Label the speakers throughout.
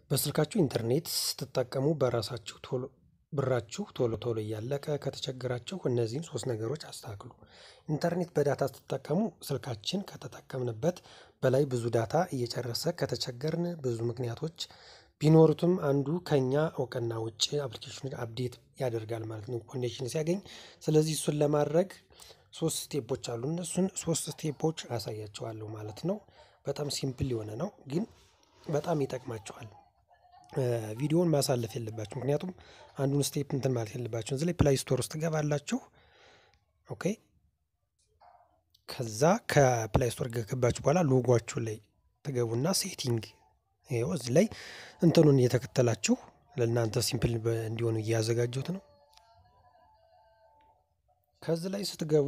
Speaker 1: በስልካችሁ ኢንተርኔት ስትጠቀሙ በራሳችሁ ቶሎ ብራችሁ ቶሎ ቶሎ እያለቀ ከተቸገራችሁ እነዚህን ሶስት ነገሮች አስተካክሉ። ኢንተርኔት በዳታ ስትጠቀሙ ስልካችን ከተጠቀምንበት በላይ ብዙ ዳታ እየጨረሰ ከተቸገርን ብዙ ምክንያቶች ቢኖሩትም አንዱ ከኛ እውቅና ውጪ አፕሊኬሽኑን አፕዴት ያደርጋል ማለት ነው ኮኔክሽን ሲያገኝ። ስለዚህ እሱን ለማድረግ ሶስት ስቴፖች አሉ እነሱን ሶስት ስቴፖች አሳያችኋለሁ ማለት ነው። በጣም ሲምፕል የሆነ ነው ግን በጣም ይጠቅማችኋል። ቪዲዮውን ማሳለፍ የለባችሁ ምክንያቱም አንዱን ስቴፕ እንትን ማለት የለባችሁም እዚህ ላይ ፕላይ ስቶር ውስጥ ትገባላችሁ። ኦኬ ከዛ ከፕላይ ስቶር ከገባችሁ በኋላ ሎጓችሁ ላይ ትገቡና ሴቲንግ ይኸው እዚህ ላይ እንትኑን እየተከተላችሁ ለእናንተ ሲምፕል እንዲሆኑ እያዘጋጀሁት ነው። ከዚህ ላይ ስትገቡ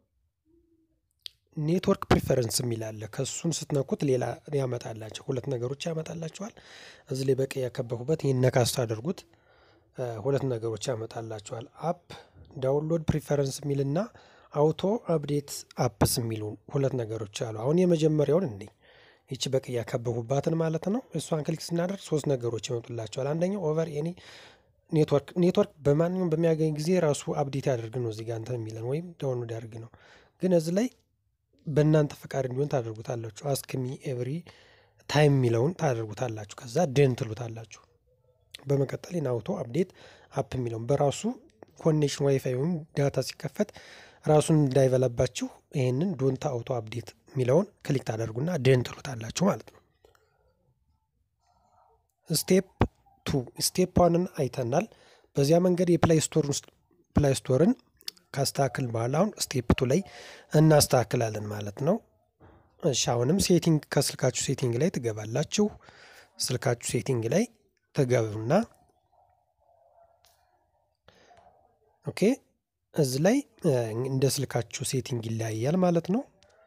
Speaker 1: ኔትወርክ ፕሪፈረንስ የሚል አለ ከእሱን ስትነኩት ሌላ ያመጣላቸው ሁለት ነገሮች ያመጣላቸዋል። እዚህ ላይ በቀይ ያከበኩበት ይህን ነካ ስታደርጉት ሁለት ነገሮች ያመጣላቸዋል አፕ ዳውንሎድ ፕሪፈረንስ የሚልና አውቶ አፕዴት አፕስ የሚሉ ሁለት ነገሮች አሉ። አሁን የመጀመሪያውን እንይ ይቺ በቀይ ያከበኩባትን ማለት ነው። እሷን ክሊክ ስናደርግ ሶስት ነገሮች ይመጡላቸዋል። አንደኛው ኦቨር ኤኒ ኔትወርክ ኔትወርክ በማንኛውም በሚያገኝ ጊዜ ራሱ አፕዴት ያደርግ ነው እዚህ ጋር እንትን የሚለን ወይም ዳውንሎድ ያደርግ ነው። ግን እዚህ ላይ በእናንተ ፈቃድ እንዲሆን ታደርጉታላችሁ አስክሚ ኤቭሪ ታይም የሚለውን ታደርጉታላችሁ ከዛ ደን ትሉታላችሁ። በመቀጠል አውቶ አፕዴት አፕ የሚለውን በራሱ ኮኔክሽን ዋይፋይ ወይም ዳታ ሲከፈት ራሱን እንዳይበላባችሁ ይህንን ዶንታ አውቶ አፕዴት የሚለውን ክሊክ ታደርጉና ደን ትሉታላችሁ ማለት ነው። ስቴፕ ቱ ስቴፕ ዋንን አይተናል። በዚያ መንገድ የፕላይ ስቶር ውስጥ ፕላይ ስቶርን ካስተካክል በኋላ አሁን ስቴፕ ቱ ላይ እናስተካክላለን ማለት ነው። እሺ አሁንም ሴቲንግ ከስልካችሁ ሴቲንግ ላይ ትገባላችሁ። ስልካችሁ ሴቲንግ ላይ ትገቡና ኦኬ እዚህ ላይ እንደ ስልካችሁ ሴቲንግ ይለያያል ማለት ነው።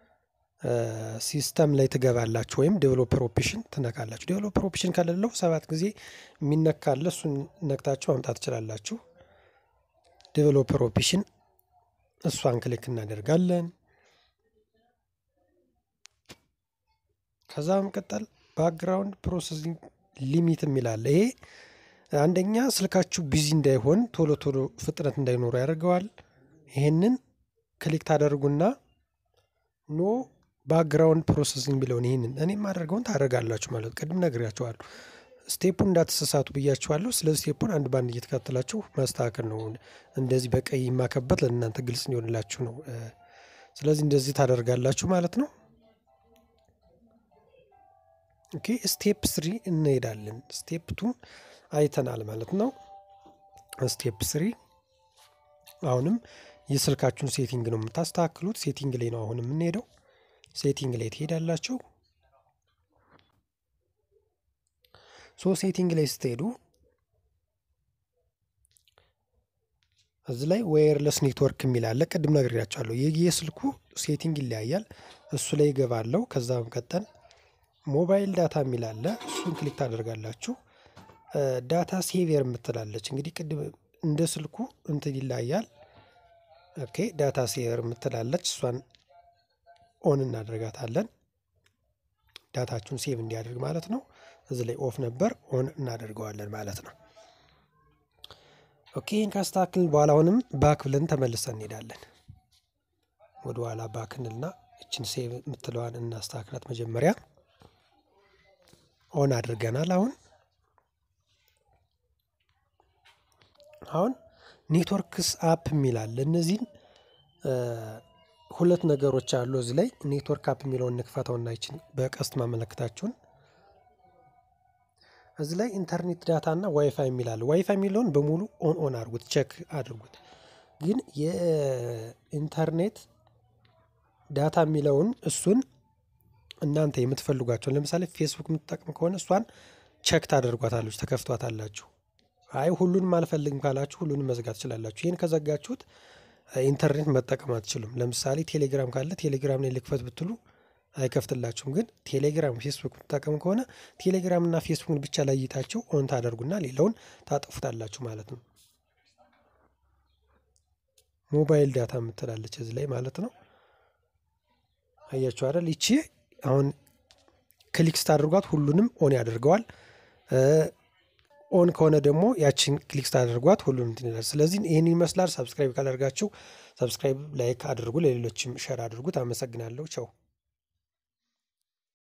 Speaker 1: ሲስተም ላይ ትገባላችሁ ወይም ዴቨሎፐር ኦፕሽን ትነካላችሁ። ዴቨሎፐር ኦፕሽን ከሌለው ሰባት ጊዜ የሚነካለ እሱን ነክታችሁ ማምጣት ትችላላችሁ። ዴቨሎፐር ኦፕሽን እሷን ክሊክ እናደርጋለን። ከዛ በመቀጠል ባክግራውንድ ፕሮሰሲንግ ሊሚት የሚል አለ። ይሄ አንደኛ ስልካችሁ ቢዚ እንዳይሆን ቶሎ ቶሎ ፍጥነት እንዳይኖሩ ያደርገዋል። ይሄንን ክሊክ ታደርጉና ኖ ባክግራውንድ ፕሮሰሲንግ ቢለውን ይህንን እኔ የማደርገውን ታደርጋላችሁ ማለት ቅድም ነግሬያችኋለሁ። ስቴፑን እንዳትሳሳቱ ብያችኋለሁ። ስለዚህ ስቴፑን አንድ ባንድ እየተከተላችሁ ማስተካከል ነው። እንደዚህ በቀይ የማከበት ለእናንተ ግልጽ እንዲሆንላችሁ ነው። ስለዚህ እንደዚህ ታደርጋላችሁ ማለት ነው። ኦኬ ስቴፕ ስሪ እንሄዳለን። ስቴፕ ቱ አይተናል ማለት ነው። ስቴፕ ስሪ አሁንም የስልካችሁን ሴቲንግ ነው የምታስተካክሉት። ሴቲንግ ላይ ነው አሁን የምንሄደው። ሴቲንግ ላይ ትሄዳላችሁ። ሶ ሴቲንግ ላይ ስትሄዱ እዚህ ላይ ዋየርለስ ኔትወርክ የሚል አለ። ቅድም ነግሬያቸዋለሁ። የስልኩ ሴቲንግ ይለያያል። እሱ ላይ ይገባለሁ። ከዛ በመቀጠል ሞባይል ዳታ የሚል አለ። እሱን ክሊክ ታደርጋላችሁ። ዳታ ሴቪየር የምትላለች እንግዲህ ቅድም እንደ ስልኩ እንትን ይለያያል። ኦኬ ዳታ ሴቨር የምትላለች እሷን ኦን እናደርጋታለን። ዳታችሁን ሴቭ እንዲያደርግ ማለት ነው። እዚህ ላይ ኦፍ ነበር ኦን እናደርገዋለን ማለት ነው። ኦኬ ይህን ካስተካክልን በኋላ አሁንም ባክ ብለን ተመልሰን እንሄዳለን። ወደ ኋላ ባክ እንልና እችን ሴቭ የምትለዋን እናስተካክላት። መጀመሪያ ኦን አድርገናል። አሁን አሁን ኔትወርክስ አፕ የሚል አለ። እነዚህን ሁለት ነገሮች አሉ እዚህ ላይ ኔትወርክ አፕ የሚለውን እንክፈተውና ይችን በቀስት ማመለከታችሁን እዚህ ላይ ኢንተርኔት ዳታ እና ዋይፋይ የሚል አለ። ዋይፋይ የሚለውን በሙሉ ኦን ኦን አድርጉት፣ ቸክ አድርጉት። ግን የኢንተርኔት ዳታ የሚለውን እሱን እናንተ የምትፈልጓቸውን ለምሳሌ ፌስቡክ የምትጠቅም ከሆነ እሷን ቸክ ታደርጓታለች፣ ተከፍቷታላችሁ። አይ ሁሉንም አልፈልግም ካላችሁ ሁሉንም መዝጋት ትችላላችሁ። ይህን ከዘጋችሁት ኢንተርኔት መጠቀም አትችሉም። ለምሳሌ ቴሌግራም ካለ ቴሌግራም ላይ ልክፈት ብትሉ አይከፍትላችሁም። ግን ቴሌግራም፣ ፌስቡክ የምትጠቀም ከሆነ ቴሌግራም እና ፌስቡክን ብቻ ለይታችሁ ኦን ታደርጉና ሌላውን ታጠፉታላችሁ ማለት ነው። ሞባይል ዳታ የምትላለች እዚህ ላይ ማለት ነው። አያችሁ አይደል? ይቺ አሁን ክሊክ ስታደርጓት ሁሉንም ኦን ያደርገዋል። ኦን ከሆነ ደግሞ ያችን ክሊክ ስታደርጓት ሁሉም እንትን ይላል። ስለዚህ ይህን ይመስላል። ሰብስክራይብ ካላደርጋችሁ ሰብስክራይብ፣ ላይክ አድርጉ፣ ለሌሎችም ሸር አድርጉት። አመሰግናለሁ። ቸው